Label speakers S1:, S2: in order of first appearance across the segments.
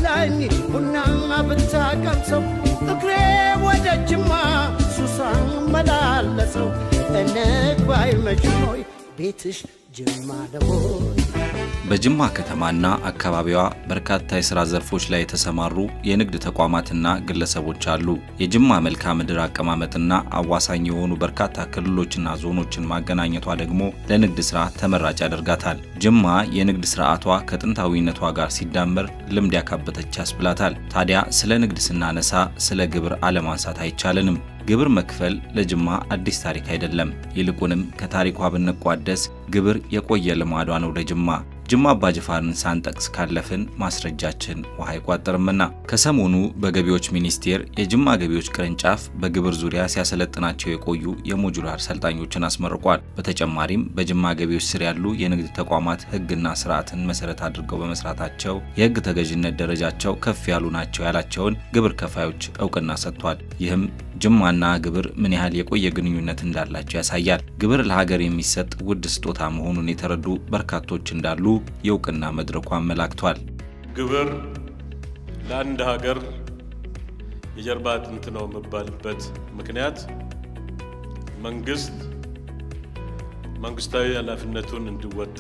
S1: ብላኝ ቡና ብታቀምሰው እግሬ ወደ ጅማ ሱሳን መላለሰው እንግባይ መችኖይ ቤትሽ ጅማ ለሆይ
S2: በጅማ ከተማና አካባቢዋ በርካታ የሥራ ዘርፎች ላይ የተሰማሩ የንግድ ተቋማትና ግለሰቦች አሉ። የጅማ መልክዓ ምድር አቀማመጥና አዋሳኝ የሆኑ በርካታ ክልሎችና ዞኖችን ማገናኘቷ ደግሞ ለንግድ ሥራ ተመራጭ ያደርጋታል። ጅማ የንግድ ሥርዓቷ ከጥንታዊነቷ ጋር ሲዳመር ልምድ ያካበተች ያስብላታል። ታዲያ ስለ ንግድ ስናነሳ ስለ ግብር አለማንሳት አይቻልንም። ግብር መክፈል ለጅማ አዲስ ታሪክ አይደለም። ይልቁንም ከታሪኳ ብንቋደስ ግብር የቆየ ልማዷ ነው ለጅማ። ጅማ አባጅፋርን ሳንጠቅስ ካለፍን ማስረጃችን ውሃ አይቋጠርምና ከሰሞኑ በገቢዎች ሚኒስቴር የጅማ ገቢዎች ቅርንጫፍ በግብር ዙሪያ ሲያሰለጥናቸው የቆዩ የሞጁላር ሰልጣኞችን አስመርቋል። በተጨማሪም በጅማ ገቢዎች ስር ያሉ የንግድ ተቋማት ሕግና ስርዓትን መሰረት አድርገው በመስራታቸው የሕግ ተገዥነት ደረጃቸው ከፍ ያሉ ናቸው ያላቸውን ግብር ከፋዮች እውቅና ሰጥቷል። ይህም ጅማና ግብር ምን ያህል የቆየ ግንኙነት እንዳላቸው ያሳያል። ግብር ለሀገር የሚሰጥ ውድ ስጦታ መሆኑን የተረዱ በርካቶች እንዳሉ የእውቅና መድረኩ አመላክቷል።
S3: ግብር ለአንድ ሀገር የጀርባ አጥንት ነው የሚባልበት ምክንያት መንግስት መንግስታዊ ኃላፊነቱን እንዲወጣ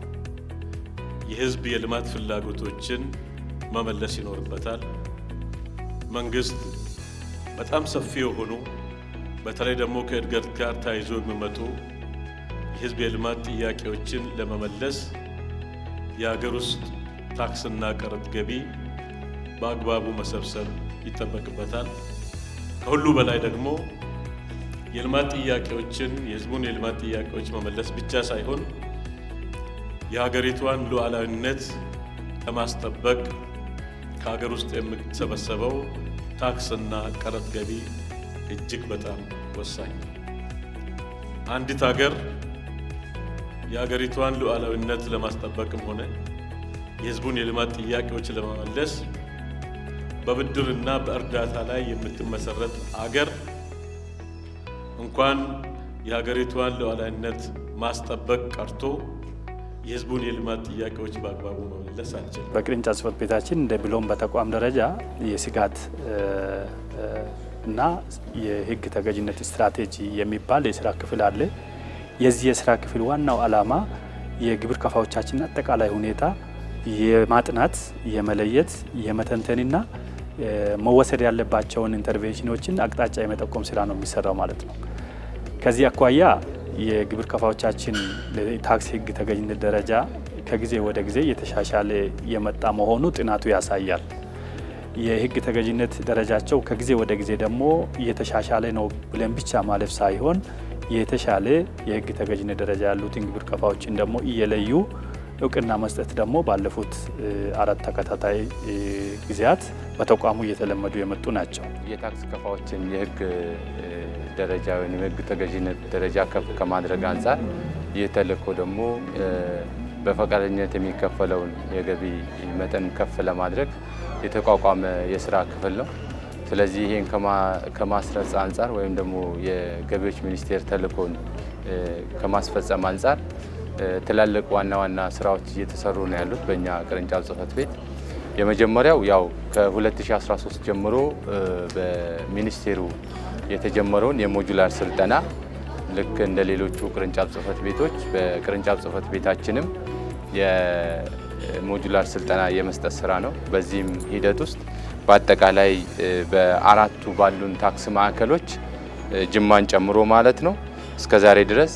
S3: የህዝብ የልማት ፍላጎቶችን መመለስ ይኖርበታል። መንግስት በጣም ሰፊ የሆኑ በተለይ ደግሞ ከእድገት ጋር ተያይዞ የሚመጡ የህዝብ የልማት ጥያቄዎችን ለመመለስ የሀገር ውስጥ ታክስና ቀረጥ ገቢ በአግባቡ መሰብሰብ ይጠበቅበታል። ከሁሉ በላይ ደግሞ የልማት ጥያቄዎችን የህዝቡን የልማት ጥያቄዎች መመለስ ብቻ ሳይሆን የሀገሪቷን ሉዓላዊነት ለማስጠበቅ ከሀገር ውስጥ የሚሰበሰበው ታክስና ቀረጥ ገቢ እጅግ በጣም ወሳኝ ነው። አንዲት ሀገር የሀገሪቷን ሉዓላዊነት ለማስጠበቅም ሆነ የህዝቡን የልማት ጥያቄዎች ለመመለስ በብድርና በእርዳታ ላይ የምትመሰረት አገር እንኳን የሀገሪቷን ሉዓላዊነት ማስጠበቅ ቀርቶ የህዝቡን የልማት ጥያቄዎች በአግባቡ መመለስ አልችልም።
S4: በቅርንጫፍ ጽሕፈት ቤታችን እንደ ብሎም በተቋም ደረጃ የስጋት እና የህግ ተገዥነት ስትራቴጂ የሚባል የስራ ክፍል አለ። የዚህ የስራ ክፍል ዋናው ዓላማ የግብር ከፋዮቻችን አጠቃላይ ሁኔታ የማጥናት የመለየት የመተንተንና መወሰድ ያለባቸውን ኢንተርቬንሽኖችን አቅጣጫ የመጠቆም ስራ ነው የሚሰራው ማለት ነው። ከዚህ አኳያ የግብር ከፋዮቻችን ታክስ ህግ ተገዥነት ደረጃ ከጊዜ ወደ ጊዜ እየተሻሻለ የመጣ መሆኑ ጥናቱ ያሳያል። የህግ ተገዥነት ደረጃቸው ከጊዜ ወደ ጊዜ ደግሞ እየተሻሻለ ነው ብለን ብቻ ማለፍ ሳይሆን የተሻለ የህግ ተገዥነት ደረጃ ያሉትን ግብር ከፋዮችን ደግሞ እየለዩ እውቅና መስጠት ደግሞ ባለፉት አራት ተከታታይ ጊዜያት በተቋሙ እየተለመዱ የመጡ ናቸው።
S5: የታክስ ከፋዎችን የህግ ደረጃ ወይም የህግ ተገዥነት ደረጃ ከፍ ከማድረግ አንጻር ይህ ተልእኮ ደግሞ በፈቃደኝነት የሚከፈለውን የገቢ መጠን ከፍ ለማድረግ የተቋቋመ የስራ ክፍል ነው። ስለዚህ ይህን ከማስረጽ አንጻር ወይም ደግሞ የገቢዎች ሚኒስቴር ተልእኮን ከማስፈጸም አንጻር ትላልቅ ዋና ዋና ስራዎች እየተሰሩ ነው ያሉት በእኛ ቅርንጫፍ ጽሕፈት ቤት። የመጀመሪያው ያው ከ2013 ጀምሮ በሚኒስቴሩ የተጀመረውን የሞጁላር ስልጠና ልክ እንደ ሌሎቹ ቅርንጫፍ ጽሕፈት ቤቶች በቅርንጫፍ ጽሕፈት ቤታችንም የሞጁላር ስልጠና የመስጠት ስራ ነው። በዚህም ሂደት ውስጥ በአጠቃላይ በአራቱ ባሉን ታክስ ማዕከሎች ጅማን ጨምሮ ማለት ነው እስከ ዛሬ ድረስ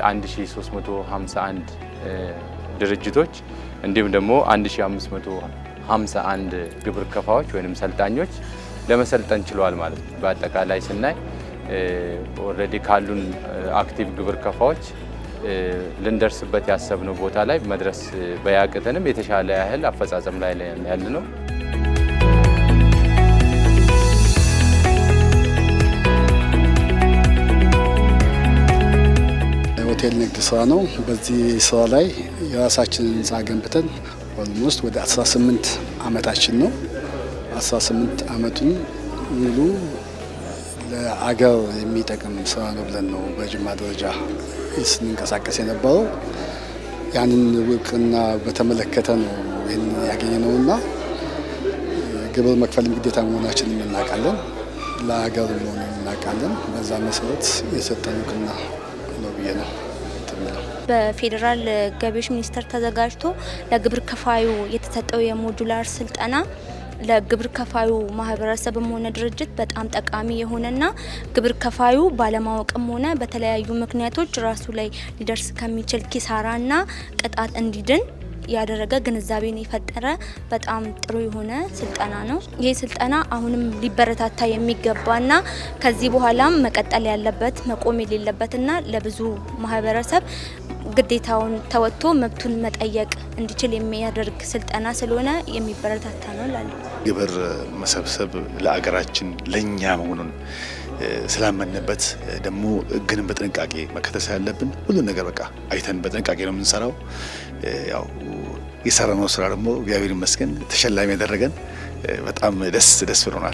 S5: 1351 ድርጅቶች እንዲሁም ደግሞ 1551 ግብር ከፋዎች ወይም ሰልጣኞች ለመሰልጠን ችለዋል ማለት ነው። በአጠቃላይ ስናይ ኦልሬዲ ካሉን አክቲቭ ግብር ከፋዎች ልንደርስበት ያሰብነው ቦታ ላይ መድረስ በያቅተንም የተሻለ ያህል አፈጻጸም ላይ ያለ ነው።
S6: ሆቴል ንግድ ስራ ነው። በዚህ ስራ ላይ የራሳችንን ህንፃ ገንብተን ኦልሞስት ወደ 18 አመታችን ነው። 18 አመቱን ሙሉ ለአገር የሚጠቅም ስራ ነው ብለን ነው በጅማ ደረጃ ስንንቀሳቀስ የነበረው። ያንን እውቅና በተመለከተ ነው ይህን ያገኘ ነውና ግብር መክፈልም ግዴታ መሆናችንን እናውቃለን። ለሀገር መሆኑን እናውቃለን። በዛ መሰረት የሰጠን እውቅና ነው ብዬ ነው የምለው።
S7: በፌዴራል ገቢዎች ሚኒስቴር ተዘጋጅቶ ለግብር ከፋዩ የተሰጠው የሞጁላር ስልጠና ለግብር ከፋዩ ማህበረሰብም ሆነ ድርጅት በጣም ጠቃሚ የሆነና ግብር ከፋዩ ባለማወቅም ሆነ በተለያዩ ምክንያቶች ራሱ ላይ ሊደርስ ከሚችል ኪሳራና ቅጣት እንዲድን ያደረገ ግንዛቤን የፈጠረ በጣም ጥሩ የሆነ ስልጠና ነው። ይህ ስልጠና አሁንም ሊበረታታ የሚገባና ከዚህ በኋላም መቀጠል ያለበት መቆም የሌለበትና ለብዙ ማህበረሰብ ግዴታውን ተወጥቶ መብቱን መጠየቅ እንዲችል የሚያደርግ ስልጠና ስለሆነ የሚበረታታ ነው እላለሁ።
S8: ግብር መሰብሰብ ለአገራችን ለእኛ መሆኑን ስላመንበት ደግሞ ሕግንም በጥንቃቄ መከተል ስላለብን ሁሉን ነገር በቃ አይተን በጥንቃቄ ነው የምንሰራው። ያው የሰራነው ስራ ደግሞ እግዚአብሔር ይመስገን ተሸላሚ ያደረገን በጣም ደስ ደስ ብሎናል።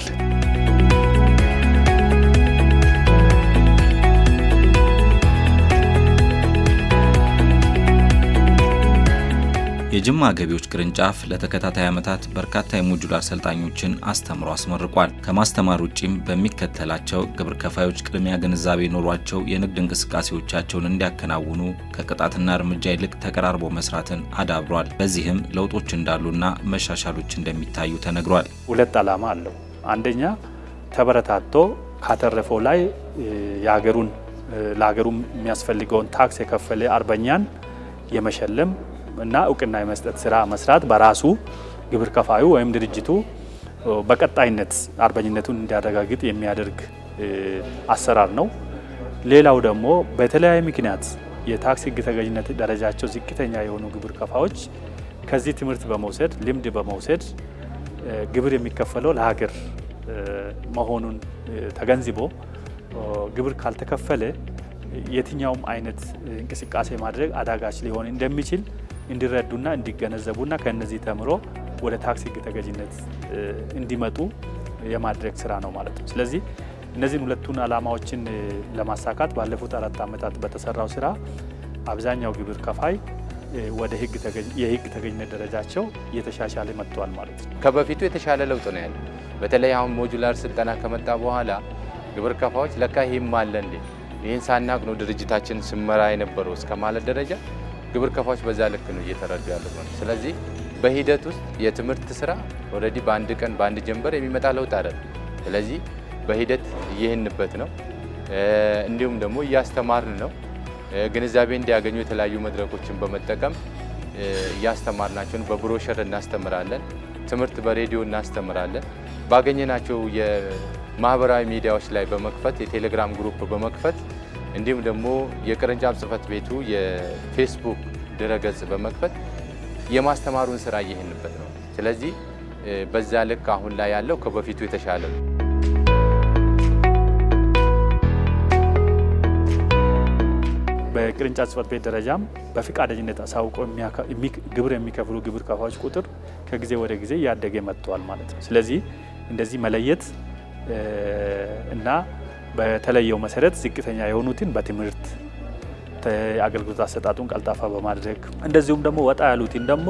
S2: የጅማ ገቢዎች ቅርንጫፍ ለተከታታይ ዓመታት በርካታ የሞጁላር ሰልጣኞችን አስተምሮ አስመርቋል። ከማስተማር ውጪም በሚከተላቸው ግብር ከፋዮች ቅድሚያ ግንዛቤ ኖሯቸው የንግድ እንቅስቃሴዎቻቸውን እንዲያከናውኑ ከቅጣትና እርምጃ ይልቅ ተቀራርቦ መስራትን አዳብሯል። በዚህም ለውጦች እንዳሉና መሻሻሎች እንደሚታዩ ተነግሯል።
S4: ሁለት ዓላማ አለው። አንደኛ ተበረታቶ ካተረፈው ላይ የሀገሩን ለሀገሩ የሚያስፈልገውን ታክስ የከፈለ አርበኛን የመሸለም እና እውቅና የመስጠት ስራ መስራት በራሱ ግብር ከፋዩ ወይም ድርጅቱ በቀጣይነት አርበኝነቱን እንዲያረጋግጥ የሚያደርግ አሰራር ነው። ሌላው ደግሞ በተለያየ ምክንያት የታክስ ሕግ ተገዥነት ደረጃቸው ዝቅተኛ የሆኑ ግብር ከፋዮች ከዚህ ትምህርት በመውሰድ ልምድ በመውሰድ ግብር የሚከፈለው ለሀገር መሆኑን ተገንዝቦ ግብር ካልተከፈለ የትኛውም አይነት እንቅስቃሴ ማድረግ አዳጋች ሊሆን እንደሚችል እንዲረዱና እንዲገነዘቡና ከእነዚህ ተምሮ ወደ ታክስ ሕግ ተገዥነት እንዲመጡ የማድረግ ስራ ነው ማለት ነው። ስለዚህ እነዚህን ሁለቱን ዓላማዎችን ለማሳካት ባለፉት አራት ዓመታት በተሰራው ስራ አብዛኛው ግብር ከፋይ ወደ የሕግ ተገዥነት ደረጃቸው እየተሻሻለ መጥቷል ማለት ነው።
S5: ከበፊቱ የተሻለ ለውጥ ነው ያለው። በተለይ አሁን ሞጁላር ስልጠና ከመጣ በኋላ ግብር ከፋዮች ለካ ይህም አለ እንዴ ይህን ሳናቅ ነው ድርጅታችን ስመራ የነበረው እስከ ማለት ደረጃ ግብር ከፋዮች በዛ ልክ ነው እየተረዱ ያሉት ነው። ስለዚህ በሂደት ውስጥ የትምህርት ስራ ኦልሬዲ በአንድ ቀን በአንድ ጀንበር የሚመጣ ለውጥ አይደለም። ስለዚህ በሂደት እየሄንበት ነው። እንዲሁም ደግሞ እያስተማርን ነው። ግንዛቤ እንዲያገኙ የተለያዩ መድረኮችን በመጠቀም እያስተማርናቸውን በብሮሸር እናስተምራለን። ትምህርት በሬዲዮ እናስተምራለን። ባገኘናቸው የማህበራዊ ሚዲያዎች ላይ በመክፈት የቴሌግራም ግሩፕ በመክፈት እንዲሁም ደግሞ የቅርንጫፍ ጽህፈት ቤቱ የፌስቡክ ድረገጽ በመክፈት የማስተማሩን ስራ እየሄንበት ነው። ስለዚህ በዛ ልክ አሁን ላይ ያለው ከበፊቱ የተሻለ ነው።
S4: በቅርንጫፍ ጽህፈት ቤት ደረጃም በፈቃደኝነት አሳውቆ ግብር የሚከፍሉ ግብር ከፋዮች ቁጥር ከጊዜ ወደ ጊዜ እያደገ መጥተዋል ማለት ነው። ስለዚህ እንደዚህ መለየት እና በተለየው መሰረት ዝቅተኛ የሆኑትን በትምህርት አገልግሎት አሰጣጡን ቀልጣፋ በማድረግ እንደዚሁም ደግሞ ወጣ ያሉትን ደግሞ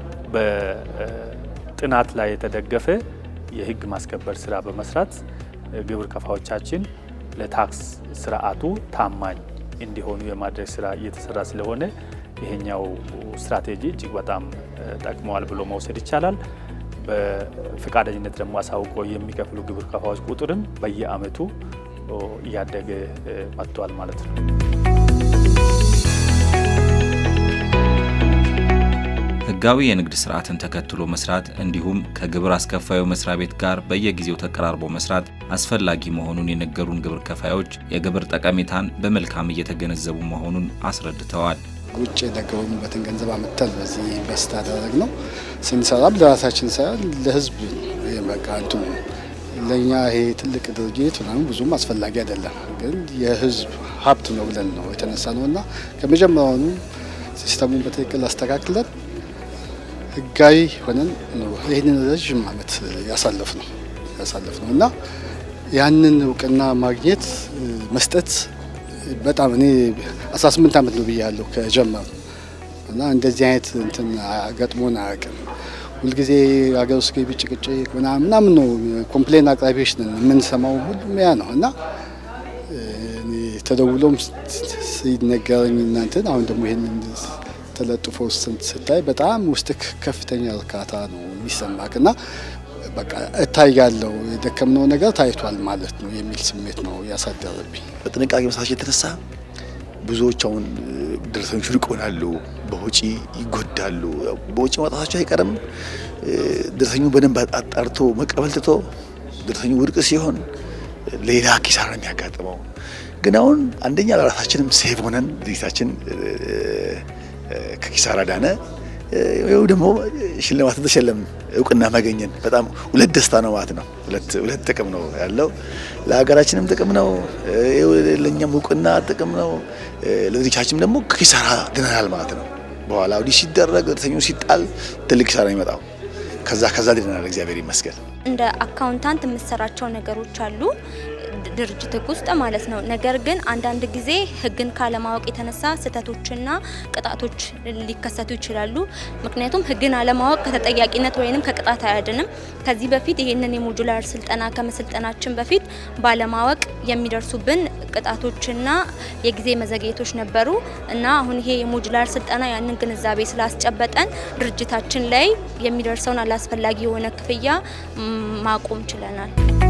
S4: በጥናት ላይ የተደገፈ የህግ ማስከበር ስራ በመስራት ግብር ከፋዮቻችን ለታክስ ስርዓቱ ታማኝ እንዲሆኑ የማድረግ ስራ እየተሰራ ስለሆነ ይሄኛው ስትራቴጂ እጅግ በጣም ጠቅመዋል ብሎ መውሰድ ይቻላል። በፈቃደኝነት ደግሞ አሳውቆ የሚከፍሉ ግብር ከፋዮች ቁጥርም በየአመቱ እያደገ መጥቷል ማለት ነው።
S2: ህጋዊ የንግድ ስርዓትን ተከትሎ መስራት እንዲሁም ከግብር አስከፋዩ መስሪያ ቤት ጋር በየጊዜው ተቀራርቦ መስራት አስፈላጊ መሆኑን የነገሩን ግብር ከፋዮች የግብር ጠቀሜታን በመልካም እየተገነዘቡ መሆኑን አስረድተዋል።
S6: ውጭ የደገቡበትን ገንዘብ አመተን በዚህ ኢንቨስት አደረግ ነው ስንሰራም ለራሳችን ሳይሆን ለህዝብ በቃ እንትኑ ለእኛ ይሄ ትልቅ ድርጅት ምናምን ብዙም አስፈላጊ አይደለም፣ ግን የህዝብ ሀብት ነው ብለን ነው የተነሳ ነው እና ከመጀመሪያውኑ ሲስተሙን በትክክል አስተካክለን ህጋዊ ሆነን ነው ይህንን ረዥም ዓመት ያሳለፍ ነው ያሳለፍ ነው እና ያንን እውቅና ማግኘት መስጠት በጣም እኔ 18 ዓመት ነው ብያለሁ ከጀመሩ እና እንደዚህ አይነት እንትን ገጥሞን አያውቅም። ሁልጊዜ ሀገር ውስጥ ገቢ ጭቅጭቅ ምናምን ምናምን ነው ኮምፕሌን አቅራቢዎች ነን የምንሰማው ሁሉም ያ ነው እና ተደውሎም ሲነገረኝ እናንተን አሁን ደግሞ ይህን ተለጥፎ ስታይ በጣም ውስጥ ከፍተኛ እርካታ ነው የሚሰማክ እና በቃ እታያለው የደከምነው ነገር ታይቷል ማለት ነው የሚል ስሜት ነው ያሳደረብኝ።
S8: በጥንቃቄ መስራች የተነሳ ብዙዎች አሁን ደረሰኞቹ ርቅ ይሆናሉ፣ በወጪ ይጎዳሉ። በወጪ ማውጣታቸው አይቀርም። ደረሰኙ በደንብ አጣርቶ መቀበል ትቶ ደረሰኙ ውድቅ ሲሆን ሌላ ኪሳራ ነው የሚያጋጥመው። ግን አሁን አንደኛ ለራሳችንም ሴቭ ሆነን ድርጅታችን ከኪሳራ ዳነ። ይኸው ደግሞ ሽልማት ተሸለም እውቅና ማገኘን በጣም ሁለት ደስታ ነው ማለት ነው። ሁለት ሁለት ጥቅም ነው ያለው። ለሀገራችንም ጥቅም ነው፣ ለእኛም እውቅና ጥቅም ነው። ለድርጅታችንም ደግሞ ከኪሳራ ድነናል ማለት ነው። በኋላ ወዲህ ሲደረግ ደረሰኙ ሲጣል ትልቅ ኪሳራ ይመጣው ከዛ ከዛ ድነናል፣ እግዚአብሔር ይመስገን።
S7: እንደ አካውንታንት የምሰራቸው ነገሮች አሉ ድርጅት ህግ ውስጥ ማለት ነው። ነገር ግን አንዳንድ ጊዜ ህግን ካለማወቅ የተነሳ ስህተቶችና ቅጣቶች ሊከሰቱ ይችላሉ። ምክንያቱም ህግን አለማወቅ ከተጠያቂነት ወይንም ከቅጣት አያድንም። ከዚህ በፊት ይህንን የሞጁላር ስልጠና ከመሰልጠናችን በፊት ባለማወቅ የሚደርሱብን ቅጣቶችና የጊዜ መዘግየቶች ነበሩ እና አሁን ይሄ የሞጁላር ስልጠና ያንን ግንዛቤ ስላስጨበጠን ድርጅታችን ላይ የሚደርሰውን አላስፈላጊ የሆነ ክፍያ ማቆም ችለናል።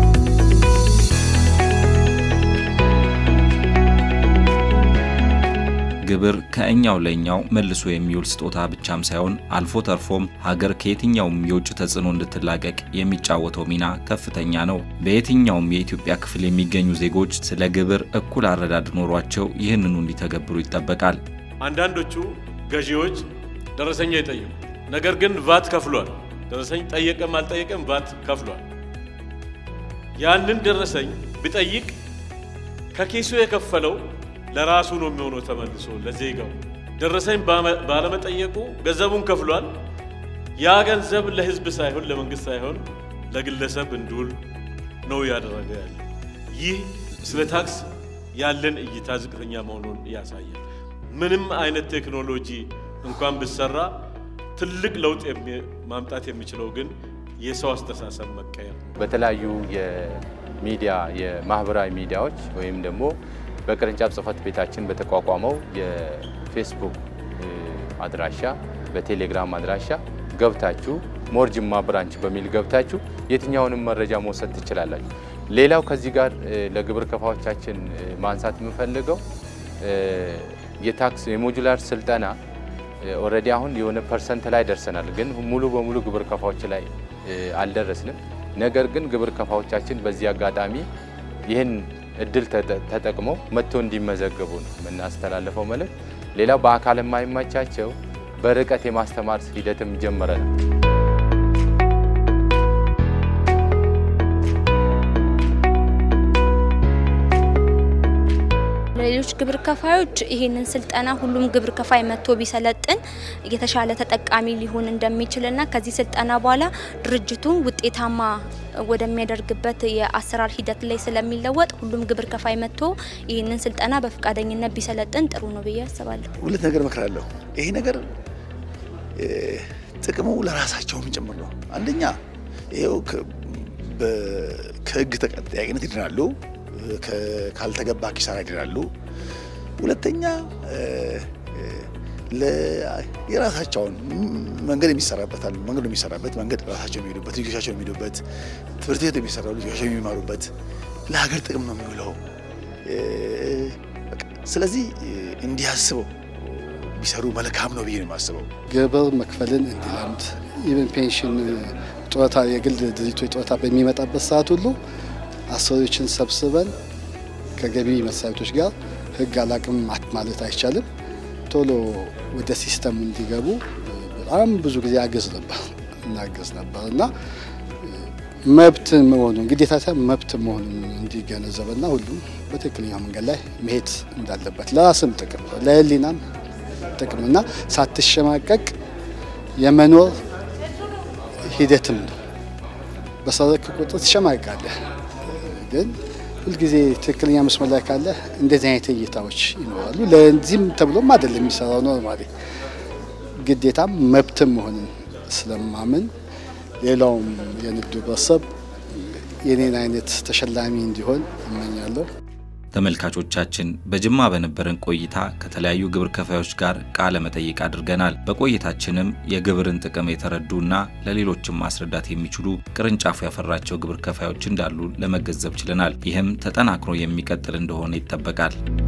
S2: ግብር ከእኛው ለእኛው መልሶ የሚውል ስጦታ ብቻም ሳይሆን አልፎ ተርፎም ሀገር ከየትኛውም የውጭ ተጽዕኖ እንድትላቀቅ የሚጫወተው ሚና ከፍተኛ ነው። በየትኛውም የኢትዮጵያ ክፍል የሚገኙ ዜጎች ስለ ግብር እኩል አረዳድ ኖሯቸው ይህንኑ እንዲተገብሩ ይጠበቃል።
S3: አንዳንዶቹ ገዢዎች ደረሰኛ ይጠይቁ፣ ነገር ግን ቫት ከፍሏል። ደረሰኝ ጠየቀም አልጠየቀም ቫት ከፍሏል። ያንን ደረሰኝ ቢጠይቅ ከኪሱ የከፈለው ለራሱ ነው የሚሆነው ተመልሶ ለዜጋው። ደረሰኝ ባለመጠየቁ ገንዘቡን ከፍሏል። ያ ገንዘብ ለሕዝብ ሳይሆን ለመንግስት ሳይሆን ለግለሰብ እንዲውል ነው ያደረገ ያለ። ይህ ስለ ታክስ ያለን እይታ ዝቅተኛ መሆኑን ያሳያል። ምንም አይነት ቴክኖሎጂ እንኳን ብሰራ ትልቅ ለውጥ ማምጣት የሚችለው ግን የሰው አስተሳሰብ መቀየር ነው።
S5: በተለያዩ የሚዲያ የማህበራዊ ሚዲያዎች ወይም ደግሞ በቅርንጫፍ ጽህፈት ቤታችን በተቋቋመው የፌስቡክ አድራሻ በቴሌግራም አድራሻ ገብታችሁ ሞር ጅማ ብራንች በሚል ገብታችሁ የትኛውንም መረጃ መውሰድ ትችላላችሁ። ሌላው ከዚህ ጋር ለግብር ከፋዎቻችን ማንሳት የምፈልገው የታክስ የሞጁላር ስልጠና ኦልሬዲ አሁን የሆነ ፐርሰንት ላይ ደርሰናል፣ ግን ሙሉ በሙሉ ግብር ከፋዎች ላይ አልደረስንም። ነገር ግን ግብር ከፋዎቻችን በዚህ አጋጣሚ ይህን እድል ተጠቅመው መጥቶ እንዲመዘገቡ ነው የምናስተላልፈው መልእክት። ሌላው በአካል የማይመቻቸው በርቀት የማስተማር ሂደትም ጀምረናል።
S7: ለሌሎች ግብር ከፋዮች ይህንን ስልጠና ሁሉም ግብር ከፋይ መጥቶ ቢሰለጥን የተሻለ ተጠቃሚ ሊሆን እንደሚችልና ከዚህ ስልጠና በኋላ ድርጅቱ ውጤታማ ወደሚያደርግበት የአሰራር ሂደት ላይ ስለሚለወጥ ሁሉም ግብር ከፋይ መጥቶ ይህንን ስልጠና በፈቃደኝነት ቢሰለጥን ጥሩ ነው ብዬ አስባለሁ።
S8: ሁለት ነገር እመክራለሁ። ይሄ ነገር ጥቅሙ ለራሳቸውም ጭምር ነው። አንደኛ ይኸው ከህግ ተጠያቂነት ይድናሉ፣ ካልተገባ ኪሳራ ይድናሉ። ሁለተኛ የራሳቸውን መንገድ የሚሰራበታል መንገዱ የሚሰራበት መንገድ ራሳቸው የሚሄዱበት ልጆቻቸው የሚሄዱበት ትምህርት ቤት የሚሰራው ልጆቻቸው የሚማሩበት ለሀገር ጥቅም ነው የሚውለው። ስለዚህ እንዲያስበው ቢሰሩ መልካም ነው ብዬ ነው የማስበው።
S6: ግብር መክፈልን እንዲለምድ ኢቨን ፔንሽን፣ ጡረታ፣ የግል ድርጅቶች ጡረታ በሚመጣበት ሰዓት ሁሉ አሰሪዎችን ሰብስበን ከገቢ መስሪያ ቤቶች ጋር ህግ አላቅም ማለት አይቻልም ቶሎ ወደ ሲስተሙ እንዲገቡ በጣም ብዙ ጊዜ አገዝ ነበር እናገዝ ነበር እና መብት መሆኑን ግዴታ ሳይሆን መብት መሆኑን እንዲገነዘብና ሁሉም በትክክለኛ መንገድ ላይ መሄድ እንዳለበት ለራስም ጥቅም ለህሊናም ጥቅምና ሳትሸማቀቅ የመኖር ሂደትም ነው። በሰረክ ቁጥር ትሸማቀቃለህ፣ ግን ሁልጊዜ ትክክለኛ መስመር ላይ ካለ እንደዚህ አይነት እይታዎች ይኖራሉ። ለዚህም ተብሎም አይደለም የሚሰራው ኖርማሊ ግዴታም መብትም መሆንን ስለማምን ሌላውም የንግዱ ህብረተሰብ የኔን አይነት ተሸላሚ እንዲሆን እመኛለሁ።
S2: ተመልካቾቻችን በጅማ በነበረን ቆይታ ከተለያዩ ግብር ከፋዮች ጋር ቃለ መጠይቅ አድርገናል። በቆይታችንም የግብርን ጥቅም የተረዱና ለሌሎችም ማስረዳት የሚችሉ ቅርንጫፉ ያፈራቸው ግብር ከፋዮች እንዳሉ ለመገንዘብ ችለናል። ይህም ተጠናክሮ የሚቀጥል እንደሆነ ይጠበቃል።